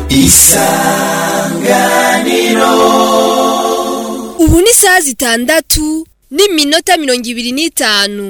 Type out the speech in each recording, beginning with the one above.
isanganiro ubu ni isaha zitandatu n'iminota mirongo ibiri n'itanu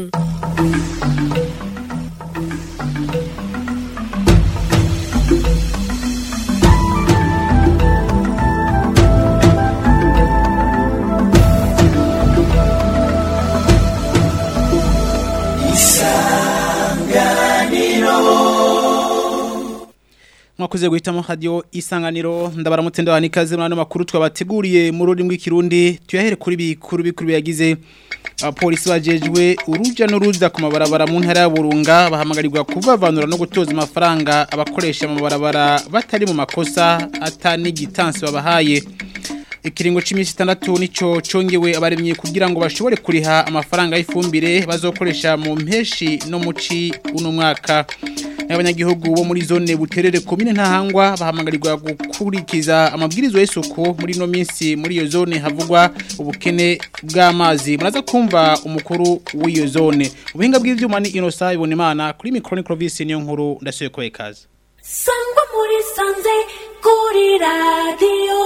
mwakoze guhitamo radio isanganiro ndabaramutse ndabaha ikaze muri ano makuru twabateguriye mu rurimi rw'ikirundi tuyahere kuri bikuru bikuru biyagize abapolisi bajejwe uruja n'uruza ku mabarabara mu ntara ya Burunga bahamagarirwa kuvavanura no gutoza amafaranga abakoresha mu mabarabara batari mu makosa atani gitansi babahaye ikiringo c'imisi 6 nico congewe abaremye kugira ngo bashobore kuriha amafaranga y'ifumbire bazokoresha mu mpeshi no muci uno mwaka abanyagihugu bo muri zone buterere komine ntahangwa bahamagarirwa gukurikiza amabwirizo y'isuku muri no minsi muri iyo zone havugwa ubukene bw'amazi muraza kumva umukuru w'iyo zone ubuhinga bw'ivyuma ni Innocent Ibonimana kuri micro Clovis niyo nkuru ndasuye ko ekaza sangwa muri sanze kuri radiyo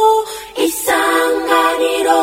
isanganiro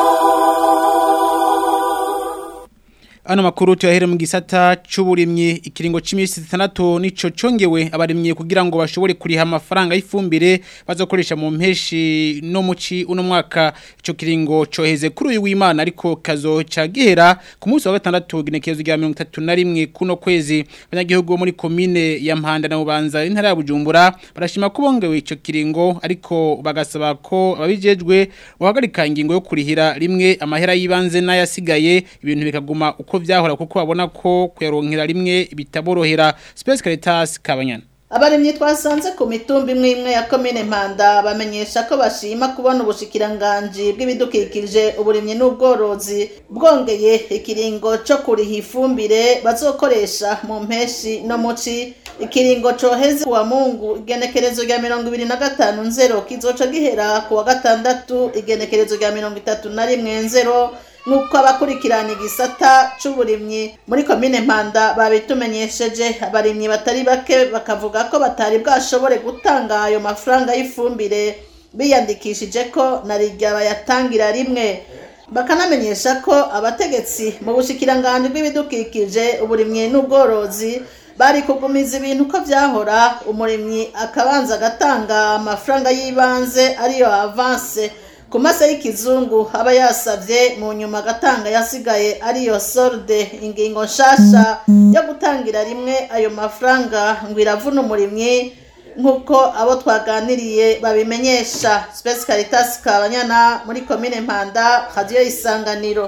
Ano makuru tuyahere mu gisata c'uburimyi ikiringo c'imisi 6 nico congewe abarimye kugira ngo bashobore kuriha amafaranga y'ifumbire bazokoresha mu mpeshi no muci uno mwaka ico kiringo coheze kuri uyu w'Imana ariko kazo cagihera ku munsi wa gatandatu ginekezo rya 31 kuno kwezi abanyagihugu muri commune ya Mpanda na Bubanza intara ya Bujumbura barashima ko bongewe ico kiringo ariko bagasaba ko ababijejwe bohagarika ingingo yo kurihira rimwe amahera yibanze n'ayasigaye ibintu bikaguma uko vyahora kuko babona ko kuyaronkera rimwe bitaborohera Space Caritas Kabanyana abarimyi twasanze ku mitumba imwe imwe ya komine mpanda bamenyesha ko bashima kubona ubushikiranganji bw'ibidukikije uburimyi n'ubworozi bwongeye ikiringo co kuriha ifumbire bazokoresha mu mpeshi no muci ikiringo coheze kuwa mungu igenekerezo rya mirongo ibiri na gatanu nzero kizoca gihera kuwa gatandatu igenekerezo rya mirongo itatu na rimwe nzero nk'uko abakurikirana igisata c'uburimyi muri komine mpanda babitumenyesheje abarimyi batari bake bakavuga ko batari bwashobore gutanga ayo mafaranga y'ifumbire biyandikishije ko na rirya bayatangira rimwe bakanamenyesha ko abategetsi mu bushikiranganji bw'ibidukikije uburimyi n'ubworozi bari kugumiza ibintu uko vyahora umurimyi akabanza agatanga amafaranga y'ibanze ariyo avanse ku mase y'ikizungu aba yasavye mu nyuma agatanga yasigaye ariyo solde ingingo nshasha yo gutangira rimwe ayo mafaranga ngo iravuna umurimyi nk'uko abo twaganiriye babimenyesha Space Caritas Kabanyana muri komine Mpanda radio isanganiro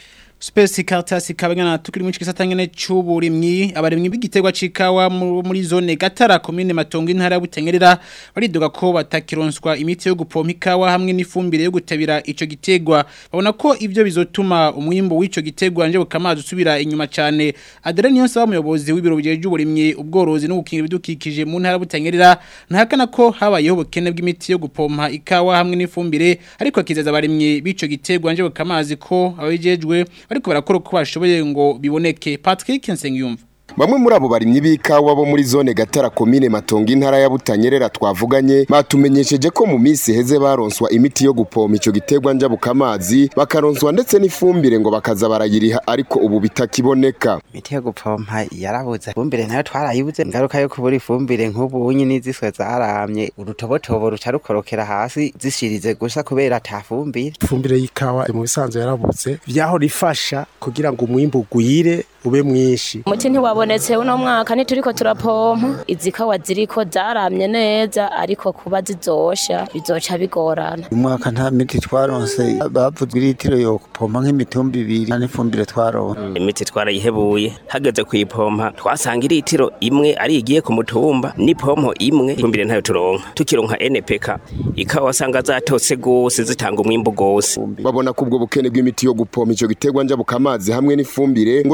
Space Caritas Kabanyana tukiri mu gisata nyene c'uburimyi abarimyi b'igiterwa cikawa muri zone Gatara komine Matongo intara ya Butengerera bariduga ko batakironswa imiti yo gupompa ikawa hamwe n'ifumbire yo gutabira ico gitegwa babona ko ivyo bizotuma umwimbo w'ico gitegwa nje bukamazi usubira inyuma cyane Adrien Niyonsa umuyobozi w'ibiro bijeje uburimyi ubworozi no gukingira ibidukikije mu ntara ya Butengerera ntahakana ko habayeho ubukene bw'imiti yo gupompa ikawa hamwe n'ifumbire ariko akizeza abarimyi b'ico gitegwa nje bukamazi ko abijejwe ariko barakora uko bashoboye ngo biboneke Patrick Nsengiyumva Bamwe muri abo barimyi b'ikawa bo muri zone Gatara komine Matongo intara ya Butanyerera twavuganye batumenyesheje ko mu minsi heze baronswa imiti yo gupompa ico gitegwa nja bukamazi bakaronswa ndetse n'ifumbire ngo bakaza barayiriha ariko ubu bitakiboneka imiti yo gupompa yarabuze ifumbire nayo twarayibuze ingaruka yo kubura ifumbire nk'ubu nyine ziswe zaramye urutobotobo ruca rukorokera hasi zishirize gusa kubera ata fumbire ifumbire y'ikawa mu bisanzwe yarabuze vyaho rifasha kugira ngo umwimbu ugwire ube mwinshi umuti ntiwabonetse uno mwaka ntituriko turapompa izi kawa ziriko zaramye neza ariko kuba zizosha bizoca bigorana uyu mwaka nta miti twaronse bavuzwe iritiro yo gupompa nk'imitumba ibiri n'ifumbire twaronse imiti twarayihebuye hageze kuyipompa twasanga iritiro imwe ari igiye ku mutumba n'ipompo imwe ifumbire ntayo turonka tukironka NPK ikawa wasanga zatose gose zitanga umwimbu gose babona ko ubwo bukene bw'imiti yo gupompa ico gitegwa nja bukamazi hamwe n'ifumbire ngo bizotuma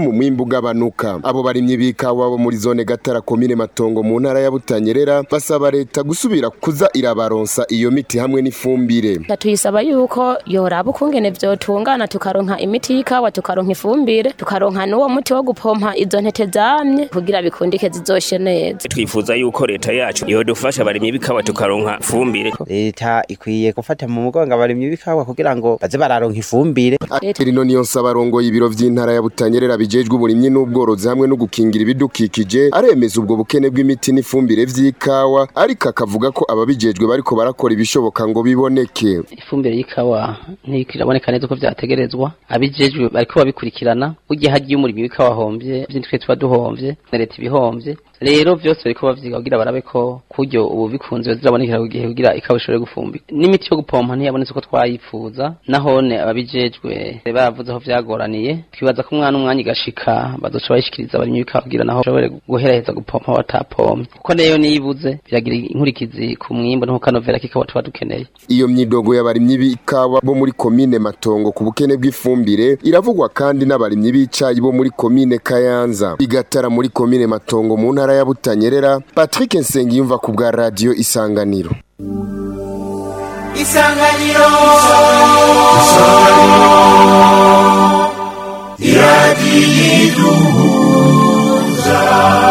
gutuma umwimbu ugabanuka abo barimyi b'ikawa bo muri zone gatara komine matongo mu ntara ya butanyerera basaba leta gusubira kuza irabaronsa iyo miti hamwe n'ifumbire tuyisaba yuko yoraba ukungene vyotungana tukaronka imiti y'ikawa tukaronka ifumbire tukaronka n'uwo muti wo gupompa izo ntete zamye kugira bikundike zizoshe neza twifuza yuko leta yacu yodufasha abarimyi b'ikawa tukaronka ifumbire leta ikwiye gufata mu mugongo abarimyi b'ikawa kugira ngo baze bararonka ifumbire rino niyo nsaba arongoye ibiro vy'intara ya butanyerera bijejwe uburimyi n'ubworozi hamwe no gukingira ibidukikije aremeza ubwo bukene bw'imiti n'ifumbire vy'ikawa ariko akavuga ko ababijejwe bariko barakora ibishoboka ngo biboneke ifumbire y'ikawa ntikiraboneka neza uko vyategerezwa abijejwe bariko babikurikirana burya hagiye umurimyi w'ikawa ahombye vy'intwe tuba duhomvye na leta ibihomvye rero vyose bariko bavyiga kugira barabe ko kuryo ubu bikunze zirabonekera ku gihe kugira ikawa ishobore gufumbika n'imiti yo gupompa ntiyabonetse uko twayipfuza nahone ababijejwe baravuze aho vyagoraniye twibaza ko umwana umwanya igashika bazoca bayishikiriza abarimyi b'ikawa kugira naho bashobore guheraheza gupompa batapomye kuko neyo niyibuze biragira inkurikizi ku mwimbo no ku kanovera k'ikawa tuba dukeneye iyo myidogo y'abarimyi b'ikawa bo muri komine matongo ku bukene bw'ifumbire iravugwa kandi n'abarimyi b'icayi bo muri komine kayanza igatara muri komine matongo mu ntara ya butanyerera patrick nsengiyumva ku bwa radiyo isanganiro isanganiro iradiyo iduhuza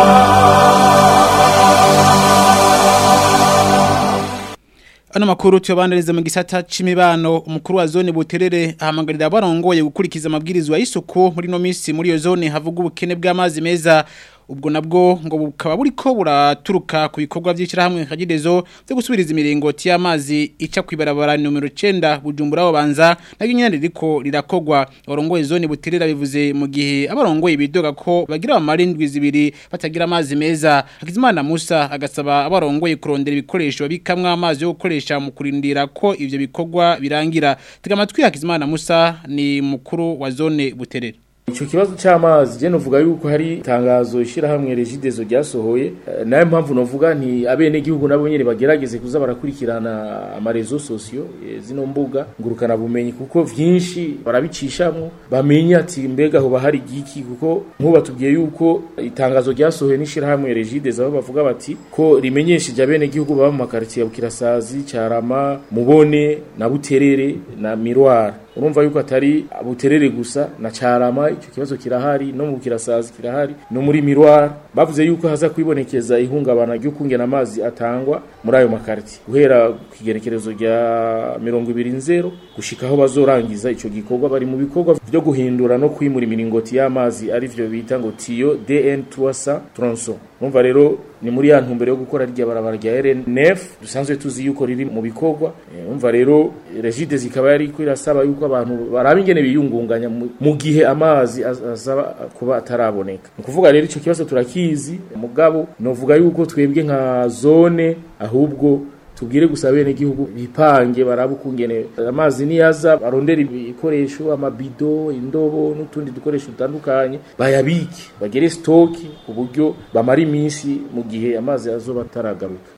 Ano makuru tuyabaniriza mu gisata c'imibano umukuru wa zone buterere ahamagarira abarongoye gukurikiza amabwirizwa y'isuku muri no misi muri iyo zone havuga ubukene bw'amazi meza ubwo nabwo ngo bukaba buriko buraturuka ku bikorwa by'ishyirahamwe kagidezo byo gusubiriza imiringoti y'amazi ica kwibarabara numero 9 bujumbura babanza nabyo nyene ririko rirakogwa abarongoye zone buterera bivuze mu gihe abarongoye bidoga ko bagira amarindwi zibiri batagira amazi meza Hakizimana Musa agasaba abarongoye kurondera ibikoresho bikamwa amazi yo gukoresha mu kurindira ko ivyo bikorwa birangira tega amatwi Hakizimana Musa ni mukuru wa zone buterera Ico kibazo c'amazi je novuga yuko hari tangazo ishirahamwe Regidezo ryasohoye nayo mpamvu novuga nti abene gihugu nabo nyene bagerageze kuza barakurikirana amarezo sosio zino mbuga ngurukana bumenyi kuko vyinshi barabicishamwo bamenye ati mbega ho bahari giki kuko nkuba tubwiye yuko itangazo ryasohoye n'ishirahamwe Regidezo aho bavuga bati ko rimenyesheje abene gihugu baba mu makartier ya Bukirasazi Carama Mubone na Buterere na Miroir urumva yuko atari buterere gusa na carama icyo kibazo kirahari no mu kirasazi kirahari no muri miroir bavuze yuko haza kwibonekeza ihungabana ryo kungena amazi atangwa muri ayo makarti guhera ku kigerekerezo rya mirongo ibiri nzero gushika aho bazorangiza ico gikorwa bari mu bikorwa byo guhindura no kwimura imiringoti y'amazi ari vyo bita ngo tiyo DN 300 tronçon urumva rero ni muri ya ntumbero yo gukora rya barabara rya RN9 dusanzwe tuzi yuko riri mu bikorwa urumva rero regide zikaba yari ko irasaba yuko abantu baraba ingene biyungunganya mu gihe amazi azaba kuba ataraboneka ni kuvuga rero ico kibazo turakizi mugabo novuga yuko twebwe nka zone ahubwo tubwire gusa bene gihugu bipange baraba ukungene amazi niyaza barondera ibikoresho amabido indobo n'utundi dukoresho dutandukanye bayabike bagere stoki ku buryo bamara iminsi mu gihe amazi azoba ataragaruka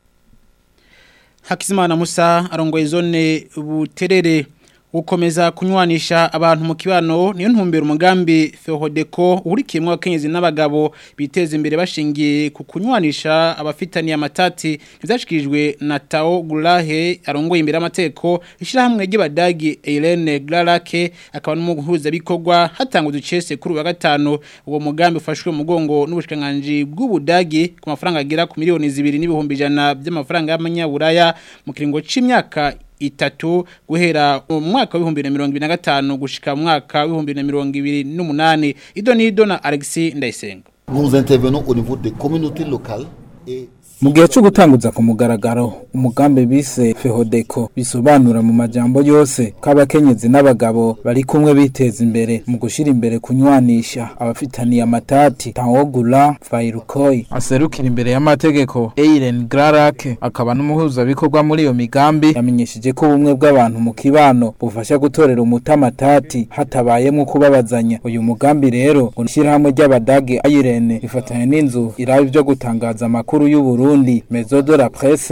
Hakizimana Musa arongoye zone buterere gukomeza kunywanisha abantu mu kibano niyo ntumbero umugambi Fehodeko urikiyemwe abakenyezi n'abagabo biteza imbere bashingiye ku kunywanisha abafitaniye amatati ivyashikirijwe na Tao Gulahe arongoye imbere amateko ishirahamwe ry'abadagi Irene Glarake akaba n'umuhuza bikorwa hatanga uducese kuri wa gatano uwo mugambi ufashwe mu mugongo n'ubushikanganje bw'ubudagi ku mafaranga agera ku miliyoni zibiri n'ibihumbi ijana by'amafaranga y'amanyaburaya mu kiringo c'imyaka itatu guhera mu mwaka w'ibihumbi bibiri na mirongo ibiri na gatanu gushika mu mwaka w'ibihumbi bibiri na mirongo ibiri n'umunani ido n'ido na Alexis Ndayisenga Nous intervenons au niveau des communautés locales et mu gihe cyo gutanguza ku mugaragaro umugambi bise fehodeko bisobanura mu majambo yose ko abakenyezi n'abagabo bari kumwe biteza imbere mu gushyira imbere kunywanisha abafitaniye amatati tawogura vayirukoyi aserukira imbere y'amategeko eiren gararake akaba n'umuhuzabikorwa muri iyo migambi yamenyesheje ko ubumwe bw'abantu mu kibano bufasha gutorera umuti amatati hatabayemo kubabazanya uyu mugambi rero ngo ishyirahamwe ry'abadage ayirene rifatanya n'inzu iraba ibyo gutangaza amakuru y'ubururu Burundi Mezo de la Presse ishirahamwe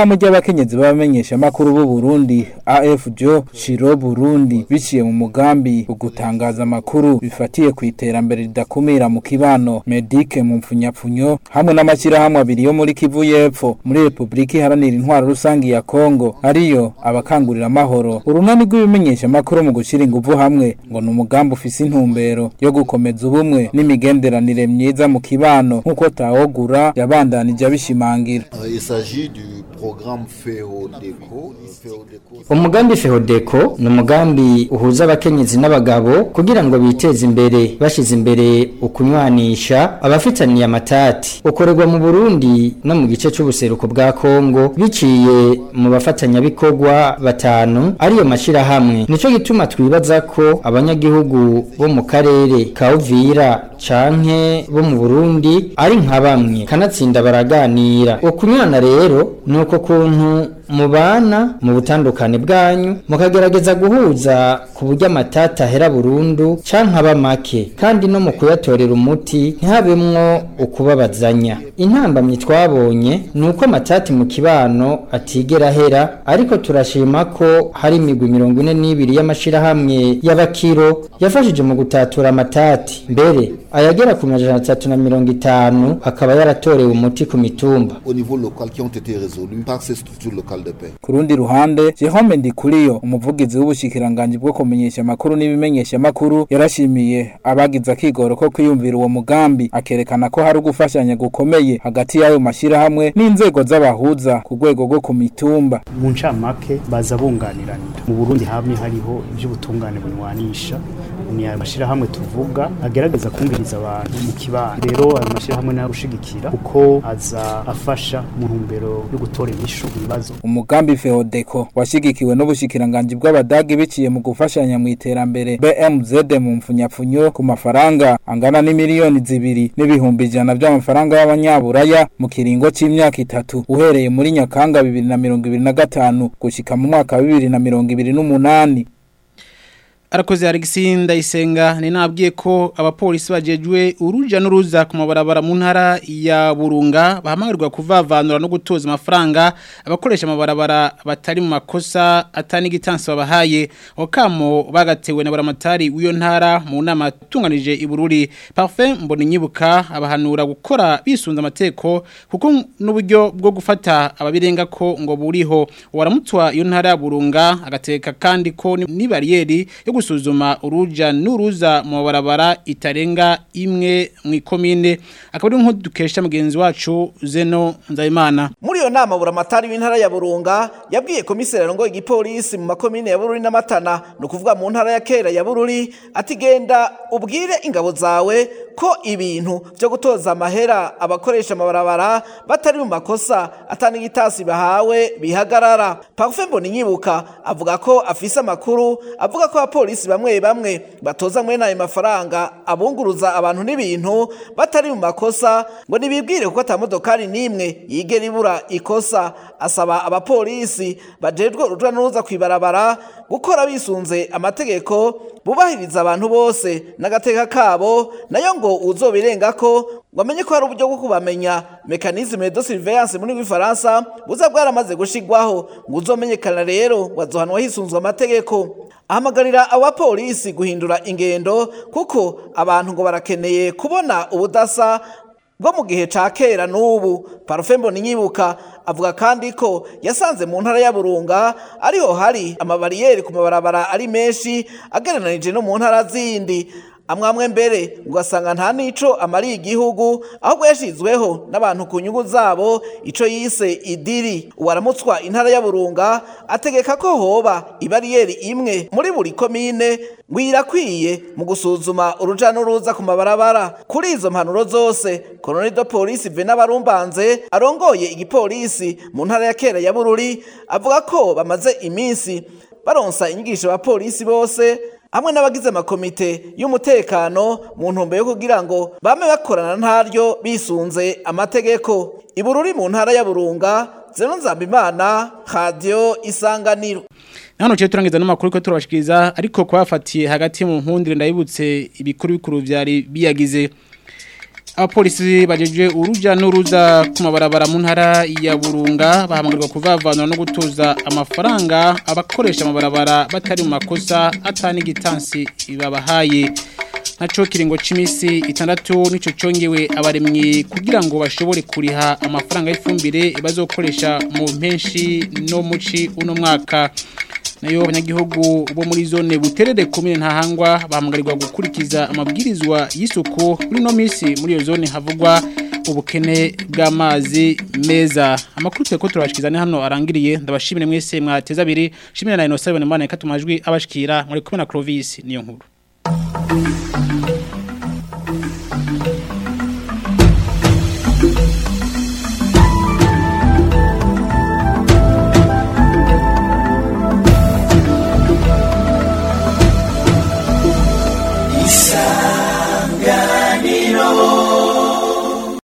ishirahamwe ry'abakenyezi b'abamenyesha makuru b'u Burundi AFJO Shiro Burundi biciye mu mugambi ugutangaza amakuru bifatiye ku iterambere ridakumira mu kibano Medike mu mfunyapfunyo hamwe n'amashyirahamwe abiri yo muri Kivu y'Epfo muri Republika Iharanira Intwaro Rusangi ya Kongo ariyo abakangurira amahoro urunani rw'ibimenyesha makuru mu gushira ingufu hamwe ngo ni umugambi ufise intumbero yo gukomeza ubumwe n'imigenderanire myiza mu kibano nk'uko Tawogura yabandanije abishimangira Euh, Il s'agit du programme FEODECO. FEODECO umugambi fehodeko ni umugambi uhuza abakenyezi n'abagabo kugira ngo biteze imbere bashyize imbere ukunywanisha abafitaniye amatati ukorerwa mu burundi no mu gice cy'ubuseruko bwa kongo biciye mu bafatanyabikorwa batanu ariyo mashyirahamwe nicyo gituma twibaza ko abanyagihugu bo mu karere ka uvira canke bo mu burundi ari nka bamwe kanatsinda baraganira ukunywana rero ni uko kuntu mubana mu butandukane bwanyu mukagerageza guhuza ku buryo amatata ahera burundu canke aba make kandi no mu kuyatorera umuti ntihabemwo ukubabazanya intambamyi twabonye ni uko amatati mu kibano atigera ahera ariko turashima ko hari imigwi mirongo ine n'ibiri y'amashirahamwe y'abakiro yafashije mu gutatura amatati mbere ayagera ku majana atatu na mirongo itanu akaba yaratorewe umuti ku mitumba au niveau local qui ont été résolus par ces structures locales de paix. ku rundi ruhande Jerome Ndikuriyo umuvugizi w'ubushikiranganje bwo kumenyesha makuru n'ibimenyesha makuru yarashimiye abagize akigoro ko kwiyumvira uwo mugambi akerekana ko hari ugufashanya gukomeye hagati y'ayo mashirahamwe n'inzego z'abahuza ku rwego rwo ku mitumba mu ncamake baza bunganiranira mu burundi hamwe hariho iby'ubutungane bunywanisha ni ayo mashyirahamwe tuvuga agerageza kumviriza abantu mu kibano rero ayo mashyirahamwe nayo gushigikira kuko aza afasha mu ntumbero yo gutora inyishu ibibazo umugambi Feodeko washigikiwe n'ubushikiranganje bw'abadagi biciye mu gufashanya mu iterambere BMZ mu mfunyapfunyo ku mafaranga angana n'imiliyoni zibiri n'ibihumbi ijana by'amafaranga y'abanyaburaya mu kiringo c'imyaka itatu uhereye muri Nyakanga bibiri na mirongo ibiri na gatanu gushika mu mwaka wa bibiri na mirongo ibiri n'umunani arakoze Alexis Ndayisenga ni nabwiye ko abapolisi bajejwe uruja n'uruza ku mabarabara mu ntara ya Burunga bahamagarwa kuvavanura no gutoza amafaranga abakoresha amabarabara batari mu makosa atani gitansi babahaye okamo bagatewe na baramatari w'iyo ntara mu nama tunganije ibururi Parfait mbona nyibuka abahanura gukora bisunza amateko kuko n'uburyo bwo gufata ababirenga ko ngo buriho waramutwa iyo ntara ya Burunga agateka kandi ko ni ni bariyeri yo gusuzuma uruja n'uruza mu barabara itarenga imwe mu ikomine akaba ari dukesha mugenzi wacu Zeno Nzayimana muri iyo nama buramatari w'intara ya Burunga yabwiye komiseri ngo igipolisi mu makomine ya Bururi n'Amatana no kuvuga mu ntara ya Kera ya Bururi ati genda ubwire ingabo zawe ko ibintu byo gutoza amahera abakoresha amabarabara batari mu makosa atani gitasi bahawe bihagarara Parfait mboni nyibuka avuga ko afise amakuru avuga ko abapolisi bamwe bamwe batoza mwene ayo mafaranga abunguruza abantu n'ibintu batari mu makosa ngo nibibwire kuko atamodokari n'imwe yigera ibura ikosa asaba abapolisi bajejwe uruja n'uruza kwibarabara gukora bisunze amategeko bubahiriza abantu bose n'agateka kabo nayo ngo uzobirenga ko ngo amenye ko hari uburyo bwo kubamenya mekanisme de surveillance muri rw'ifaransa buza bwaramaze gushigwaho ngo uzomenyekana rero wazohanwa hisunzwe amategeko ahamagarira abapolisi guhindura ingendo kuko abantu ngo barakeneye kubona ubudasa bwo mu gihe ca kera n'ubu parfembo nyibuka avuga kandi ko yasanze mu ntara ya Burunga ariho hari amabariyeri ku mabarabara ari menshi agereranije no mu ntara zindi amwamwe mbere ugasanga nta nico amariye igihugu ahubwo yashizweho n'abantu ku nyungu zabo ico yise idiri uwaramutswa intara ya Burunga ategeka ko hoba ibariyeri imwe muri buri komine ngwirakwiye mu gusuzuma uruja n'uruza ku mabarabara kuri izo mpanuro zose koloneli de polisi Vena Barumbanze arongoye igipolisi mu ntara ya Kera ya Bururi avuga ko bamaze iminsi baronsa inyigisho abapolisi bose hamwe n'abagize amakomite y'umutekano mu ntumbero yo kugira ngo bame bakorana ntaryo bisunze amategeko ibururi mu ntara ya Burunga Zeno Nzambimana Radio Isanganiro Hano cyo turangiza n'amakuru ko turabashikiriza ariko kwafatiye hagati mu nkundire ndabibutse ibikuru bikuru byari biyagize abapolisi bajeje uruja n'uruza ku mabarabara mu ntara ya Burunga bahamagarwa kuvavanura no gutuza amafaranga abakoresha amabarabara batari mu makosa atani gitansi babahaye naco kiringo c'imisi itandatu nico congewe abaremyi kugira ngo bashobore kuriha amafaranga y'ifumbire bazokoresha mu mpenshi no muci uno mwaka nayo abanyagihugu bo muri zone buterere komine ntahangwa bahamagarwa gukurikiza amabwirizwa y'isuku muri no misi muri iyo zone havugwa ubukene bw'amazi meza amakuru twe ko turabashikizane hano arangiriye ndabashimire mwese mwateza abiri shimira na Innocent Bonimana ikatumajwi abashikira muri kumwe na Clovis niyo nkuru